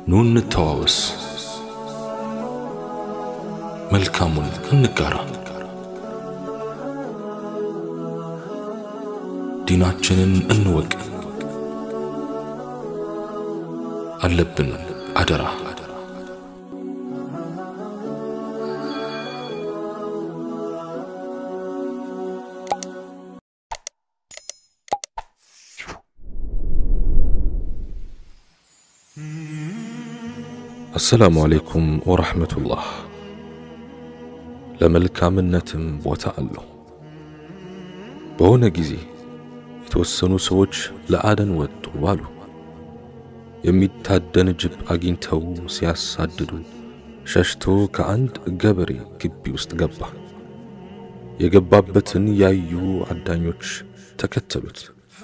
ኑ እንተዋወስ፣ መልካሙን እንጋራ፣ ዲናችንን እንወቅ። አለብን አደራ አሰላሙ አለይኩም ወረሕመቱላህ። ለመልካምነትም ቦታ አለው። በሆነ ጊዜ የተወሰኑ ሰዎች ለአደን ወጡ አሉ። የሚታደን ጅብ አግኝተው ሲያሳድዱ ሸሽቶ ከአንድ ገበሬ ግቢ ውስጥ ገባ። የገባበትን ያዩ አዳኞች ተከተሉት።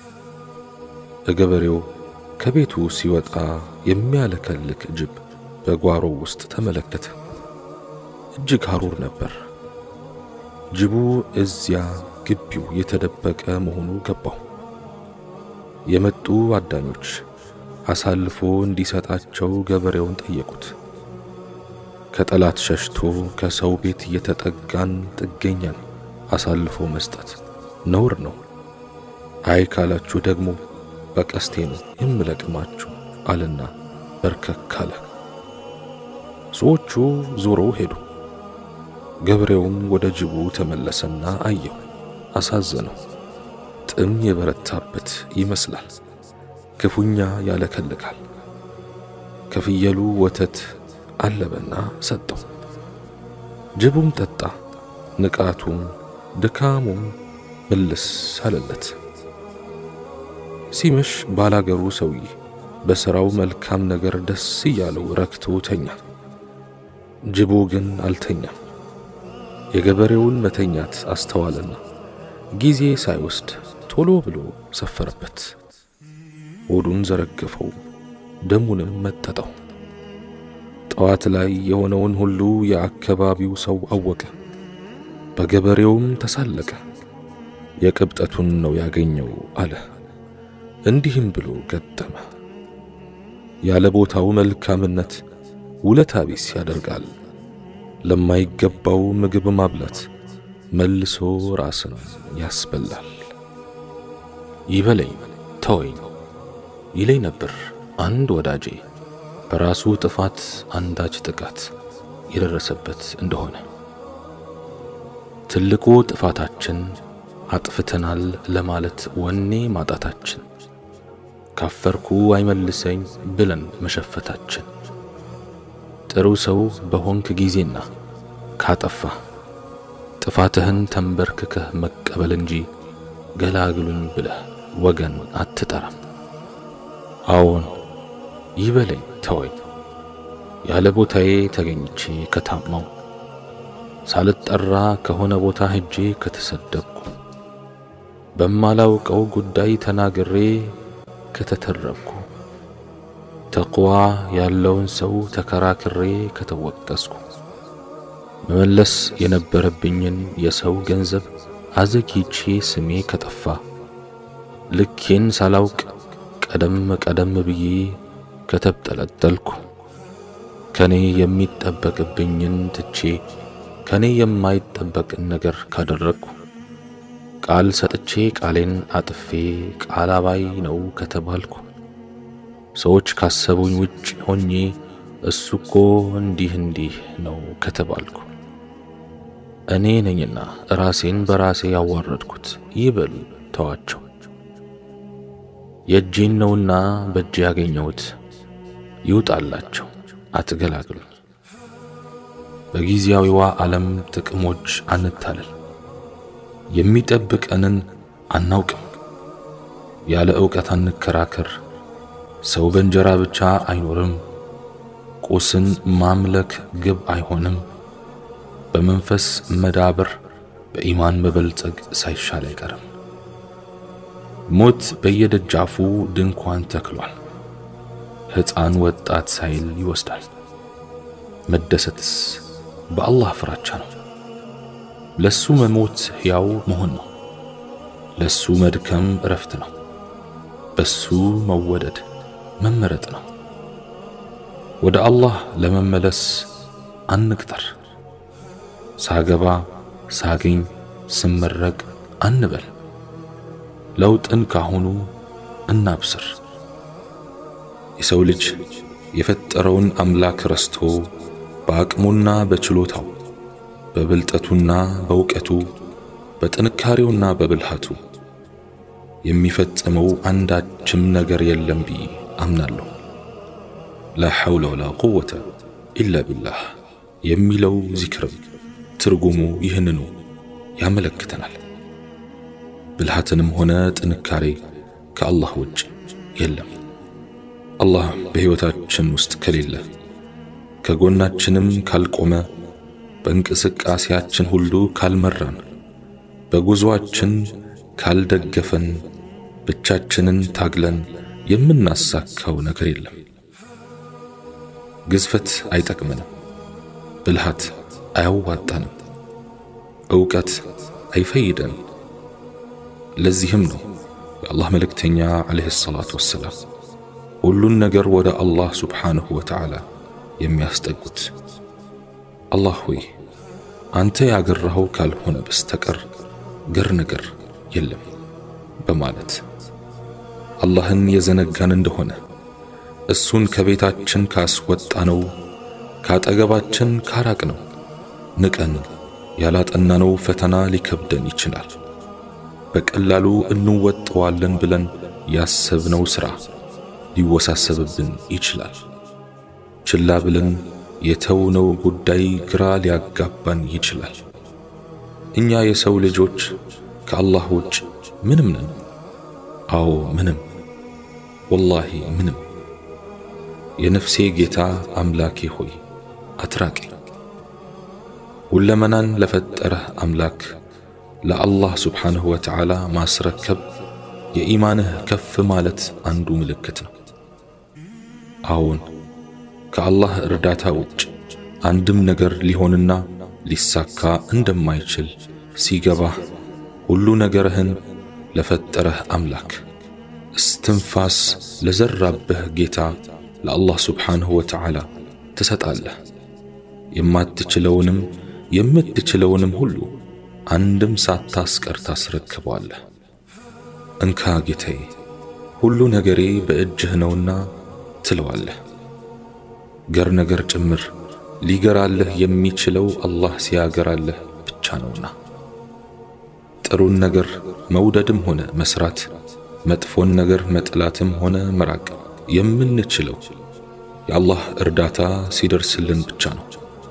ገበሬው ከቤቱ ሲወጣ የሚያለከልክ ጅብ በጓሮ ውስጥ ተመለከተ። እጅግ ሐሩር ነበር። ጅቡ እዚያ ግቢው የተደበቀ መሆኑ ገባው። የመጡ አዳኞች አሳልፎ እንዲሰጣቸው ገበሬውን ጠየቁት። ከጠላት ሸሽቶ ከሰው ቤት የተጠጋን ጥገኛን አሳልፎ መስጠት ነውር ነው። አይ ካላችሁ ደግሞ በቀስቴ ነው የምለቅማችሁ አለና በርከክ አለ። ሰዎቹ ዞረው ሄዱ። ገበሬውም ወደ ጅቡ ተመለሰና አየው፣ አሳዘነው። ጥም የበረታበት ይመስላል። ክፉኛ ያለከልካል። ከፍየሉ ወተት አለበና ሰጠው። ጅቡም ጠጣ። ንቃቱም ድካሙም ምልስ አለለት። ሲመሽ ባላገሩ ሰውዬ በሥራው መልካም ነገር ደስ እያለው ረክቶ ተኛ። ጅቡ ግን አልተኛም። የገበሬውን መተኛት አስተዋለና ጊዜ ሳይወስድ ቶሎ ብሎ ሰፈረበት። ሆዱን ዘረገፈው፣ ደሙንም መጠጠው። ጠዋት ላይ የሆነውን ሁሉ የአካባቢው ሰው አወቀ። በገበሬውም ተሳለቀ። የቅብጠቱን ነው ያገኘው አለ። እንዲህም ብሎ ገጠመ። ያለ ቦታው መልካምነት ውለታ ቢስ ያደርጋል። ለማይገባው ምግብ ማብላት መልሶ ራስን ያስበላል። ይበለኝ ተወኝ ይለኝ ነበር አንድ ወዳጄ በራሱ ጥፋት አንዳች ጥቃት የደረሰበት እንደሆነ። ትልቁ ጥፋታችን አጥፍተናል ለማለት ወኔ ማጣታችን፣ ካፈርኩ አይመልሰኝ ብለን መሸፈታችን፣ ጥሩ ሰው በሆንክ ጊዜና ካጠፋ ጥፋትህን ተንበርክከህ መቀበል እንጂ ገላግሉን ብለህ ወገን አትጠራም። አዎን ይበለኝ ተወኝ ያለ ቦታዬ ተገኝቼ ከታማው ሳልጠራ ከሆነ ቦታ ሄጄ ከተሰደብኩ በማላውቀው ጉዳይ ተናግሬ ከተተረብኩ ተቅዋ ያለውን ሰው ተከራክሬ ከተወቀስኩ መመለስ የነበረብኝን የሰው ገንዘብ አዘግይቼ ስሜ ከጠፋ ልኬን ሳላውቅ ቀደም ቀደም ብዬ ከተብጠለጠልኩ ከኔ የሚጠበቅብኝን ትቼ ከኔ የማይጠበቅን ነገር ካደረግኩ ቃል ሰጥቼ ቃሌን አጥፌ ቃል አባይ ነው ከተባልኩ ሰዎች ካሰቡኝ ውጭ ሆኜ እሱ እኮ እንዲህ እንዲህ ነው ከተባልኩ እኔ ነኝና ራሴን በራሴ ያዋረድኩት ይበሉ ተዋቸው። የእጄን ነውና በእጄ ያገኘሁት ይውጣላቸው፣ አትገላግሉኝ። በጊዜያዊዋ ዓለም ጥቅሞች አንታለል። የሚጠብቀንን አናውቅም። ያለ ዕውቀት አንከራከር። ሰው በእንጀራ ብቻ አይኖርም። ቁስን ማምለክ ግብ አይሆንም። በመንፈስ መዳበር በኢማን መበልጸግ ሳይሻል አይቀርም። ሞት በየደጃፉ ድንኳን ተክሏል። ሕፃን ወጣት ሳይል ይወስዳል። መደሰትስ በአላህ ፍራቻ ነው። ለሱ መሞት ሕያው መሆን ነው። ለሱ መድከም እረፍት ነው። በሱ መወደድ መመረጥ ነው። ወደ አላህ ለመመለስ አንቅጠር። ሳገባ፣ ሳገኝ፣ ስመረቅ አንበል። ለውጥን ካሁኑ እናብስር። የሰው ልጅ የፈጠረውን አምላክ ረስቶ በአቅሙና በችሎታው በብልጠቱና በእውቀቱ በጥንካሬውና በብልሃቱ የሚፈጽመው አንዳችም ነገር የለም ብዬ አምናለሁ። ላ ሐውለ ወላ ቁወተ ኢላ ቢላህ የሚለው ዚክርም ትርጉሙ ይህንኑ ያመለክተናል። ብልሃትንም ሆነ ጥንካሬ ከአላህ ውጭ የለም። አላህ በሕይወታችን ውስጥ ከሌለ ከጎናችንም ካልቆመ በእንቅስቃሴያችን ሁሉ ካልመራን በጉዞአችን ካልደገፈን ብቻችንን ታግለን የምናሳካው ነገር የለም። ግዝፈት አይጠቅመንም፣ ብልሃት አያዋጣንም፣ ዕውቀት አይፈይደንም። ለዚህም ነው የአላህ መልእክተኛ ዓለይሂ ሰላቱ ወሰላም ሁሉን ነገር ወደ አላህ ሱብሓነሁ ወተዓላ የሚያስጠጉት። አላህ ሆይ አንተ ያገራኸው ካልሆነ በስተቀር ገር ነገር የለም በማለት አላህን የዘነጋን እንደሆነ እሱን ከቤታችን ካስወጣነው ካጠገባችን ካራቅነው ንቀን ያላጠናነው ፈተና ሊከብደን ይችላል። በቀላሉ እንወጠዋለን ብለን ያሰብነው ሥራ ሊወሳሰብብን ይችላል። ችላ ብለን የተውነው ጉዳይ ግራ ሊያጋባን ይችላል። እኛ የሰው ልጆች ከአላህ ውጭ ምንም ነን። አዎ ምንም፣ ወላሂ ምንም። የነፍሴ ጌታ አምላኬ ሆይ አትራቀኝ። ሁለመናን ለፈጠረህ አምላክ ለአላህ ስብሓንሁ ወተዓላ ማስረከብ የኢማንህ ከፍ ማለት አንዱ ምልክት ነው። አዎን ከአላህ እርዳታ ውጭ አንድም ነገር ሊሆንና ሊሳካ እንደማይችል ሲገባህ ሁሉ ነገርህን ለፈጠረህ አምላክ እስትንፋስ ለዘራብህ ጌታ ለአላህ ስብሓንሁ ወተዓላ ትሰጣለህ። የማትችለውንም የምትችለውንም ሁሉ አንድም ሳታስቀር ታስረክበዋለህ። እንካ ጌታዬ፣ ሁሉ ነገሬ በእጅህ ነውና ትለዋለህ። ገር ነገር ጭምር ሊገራልህ የሚችለው አላህ ሲያገራልህ ብቻ ነውና። ጥሩን ነገር መውደድም ሆነ መስራት፣ መጥፎን ነገር መጥላትም ሆነ መራቅ የምንችለው የአላህ እርዳታ ሲደርስልን ብቻ ነው።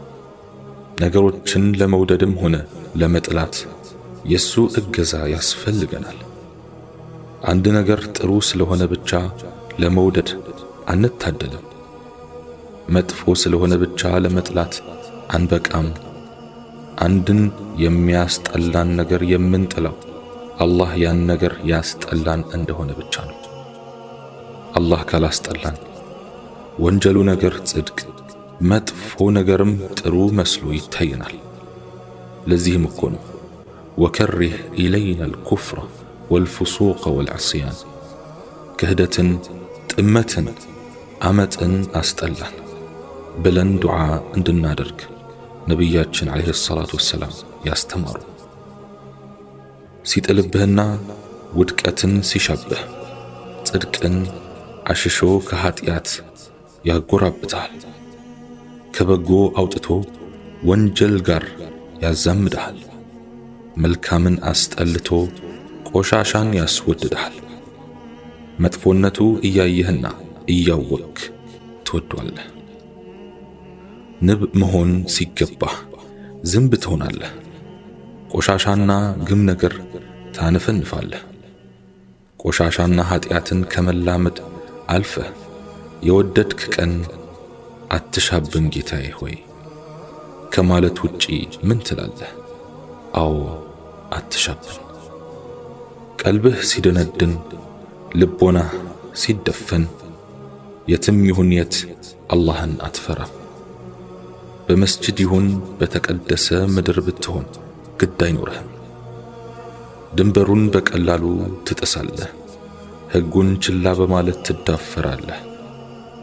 ነገሮችን ለመውደድም ሆነ ለመጥላት የሱ እገዛ ያስፈልገናል። አንድ ነገር ጥሩ ስለሆነ ብቻ ለመውደድ አንታደልም። መጥፎ ስለሆነ ብቻ ለመጥላት አንበቃም። አንድን የሚያስጠላን ነገር የምንጥለው አላህ ያን ነገር ያስጠላን እንደሆነ ብቻ ነው። አላህ ካላስጠላን ወንጀሉ ነገር ጽድቅ፣ መጥፎ ነገርም ጥሩ መስሎ ይታየናል። ለዚህም እኮ ነው ወከሪህ ኢለይና አልኩፍረ ወልፍሱቀ ወልዐስያን ክህደትን፣ ጥመትን፣ አመፅን አስጠላን ብለን ዱዓ እንድናደርግ ነቢያችን ዓለይሂ ሰላቱ ወሰላም ያስተማሩ። ሲጥልብህና ውድቀትን ሲሻብህ ጽድቅን አሽሾ ከኀጢአት ያጎራብትሃል። ከበጎ አውጥቶ ወንጀል ጋር ያዛምድሃል። መልካምን አስጠልቶ ቆሻሻን ያስወድድሃል። መጥፎነቱ እያየህና እያወክ ትወዷለህ። ንብ መሆን ሲገባህ ዝንብ ትሆናለህ። ቆሻሻና ግም ነገር ታነፈንፋለህ። ቆሻሻና ኀጢአትን ከመላመድ አልፈህ የወደድክ ቀን አትሻብን ጌታዬ ሆይ ከማለት ውጪ ምን ትላለህ? አዎ አትሻብን። ቀልብህ ሲደነድን ልቦናህ ሲደፈን የትም ይሁን የት አላህን አትፈራም። በመስጅድ ይሁን በተቀደሰ ምድር ብትሆን ግድ አይኖርህም። ድንበሩን በቀላሉ ትጥሳለህ። ሕጉን ችላ በማለት ትዳፈራለህ።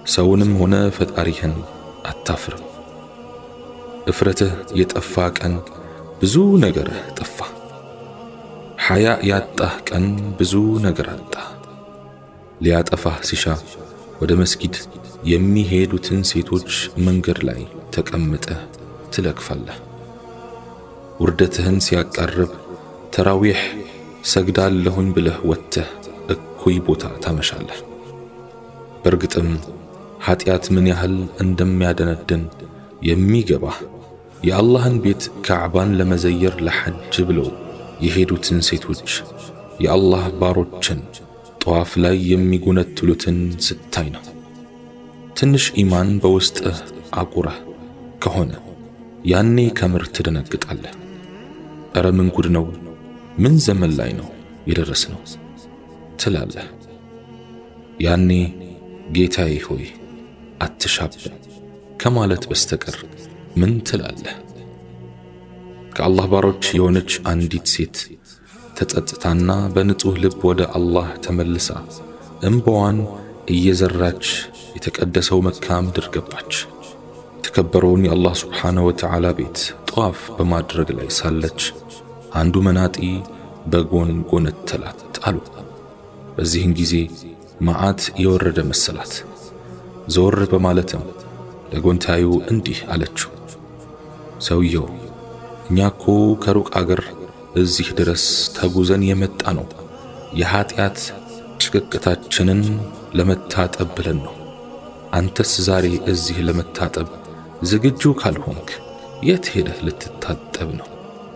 ሰውንም ሆነ ፈጣሪህን አታፍርም። እፍረትህ የጠፋ ቀን ብዙ ነገርህ ጠፋ። ሐያ ያጣህ ቀን ብዙ ነገር አጣ። ሊያጠፋህ ሲሻ ወደ መስጊድ የሚሄዱትን ሴቶች መንገድ ላይ ተቀምጠህ ትለክፋለህ። ውርደትህን ሲያቃርብ ተራዊሕ ሰግዳለሁኝ ብለህ ወጥተህ እኩይ ቦታ ታመሻለህ። በእርግጥም ኀጢአት ምን ያህል እንደሚያደነድን የሚገባህ የአላህን ቤት ካዕባን ለመዘየር ለሐጅ ብለው የሄዱትን ሴቶች የአላህ ባሮችን ጠዋፍ ላይ የሚጎነትሉትን ስታይ ነው። ትንሽ ኢማን በውስጥህ አቁረህ ከሆነ ያኔ ከምር ትደነግጣለህ። ኧረ ምን ጉድ ነው! ምን ዘመን ላይ ነው የደረስ ነው ትላለህ። ያኔ ጌታዬ ሆይ አትሻብን ከማለት በስተቀር ምን ትላለህ? ከአላህ ባሮች የሆነች አንዲት ሴት ተጸጽታና በንጹሕ ልብ ወደ አላህ ተመልሳ እምባዋን እየዘራች የተቀደሰው መካ ምድር ገባች። የተከበረውን የአላህ ስብሓነ ወተዓላ ቤት ጠዋፍ በማድረግ ላይ ሳለች አንዱ መናጢ በጎን ጎነተላት አሉ። በዚህን ጊዜ መዓት የወረደ መሰላት። ዘወር በማለትም ለጎንታዩ እንዲህ አለችው፣ ሰውየው እኛ እኮ ከሩቅ አገር እዚህ ድረስ ተጉዘን የመጣ ነው የኀጢአት ጭቅቅታችንን ለመታጠብ ብለን ነው። አንተስ ዛሬ እዚህ ለመታጠብ ዝግጁ ካልሆንክ የት ሄደህ ልትታጠብ ነው?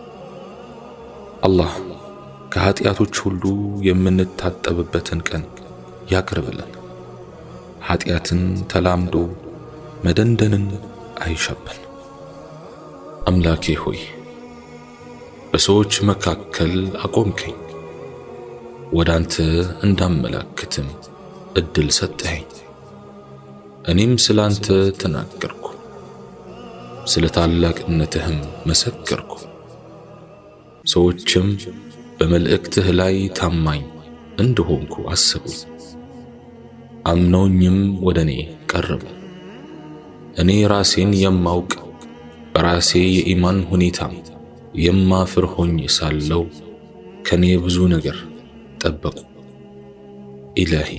አላህ ከኀጢአቶች ሁሉ የምንታጠብበትን ቀን ያቅርብልን። ኀጢአትን ተላምዶ መደንደንን አይሻብን። አምላኬ ሆይ በሰዎች መካከል አቆምከኝ፣ ወደ አንተ እንዳመላክትም እድል ሰጠኸኝ። እኔም ስለ አንተ ተናገርኩ፣ ስለ ታላቅነትህም መሰከርኩ። ሰዎችም በመልእክትህ ላይ ታማኝ እንደሆንኩ አሰቡኝ፣ አምነውኝም ወደ እኔ ቀረቡ። እኔ ራሴን የማውቅ በራሴ የኢማን ሁኔታ የማፍር ሆኜ ሳለው ከኔ ብዙ ነገር ጠበቁ። ኢላሂ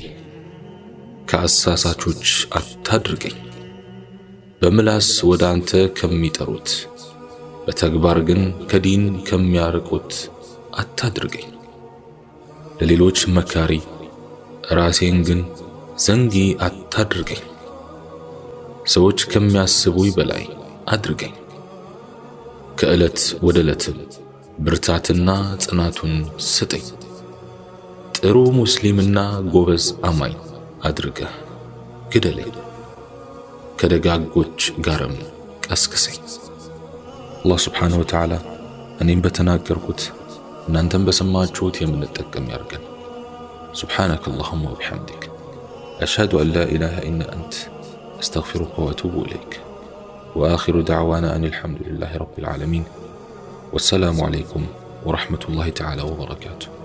ከአሳሳቾች አታድርገኝ። በምላስ ወደ አንተ ከሚጠሩት በተግባር ግን ከዲን ከሚያርቁት አታድርገኝ። ለሌሎች መካሪ ራሴን ግን ዘንጊ አታድርገኝ። ሰዎች ከሚያስቡኝ በላይ አድርገኝ። ከዕለት ወደ ዕለትም ብርታትና ጽናቱን ስጠኝ። ጥሩ ሙስሊምና ጎበዝ አማኝ አድርገህ ግደለኝ። ከደጋጎች ጋርም ቀስቅሰኝ። አላህ ስብሓንሁ ወተዓላ እኔም በተናገርኩት እናንተም በሰማችሁት የምንጠቀም ያርገን። ሱብሓነከ አላሁማ ወቢሐምዲክ አሽሀዱ አን ላ ኢላሃ ኢላ አንት አስተግፊሩከ ወአቱቡ ኢለይክ ወአኺሩ ደዕዋና አን አልሐምዱሊላሂ ረቢል ዓለሚን ወሰላሙ ዓለይኩም ወረሕመቱላሂ ተዓላ ወበረካቱሁ።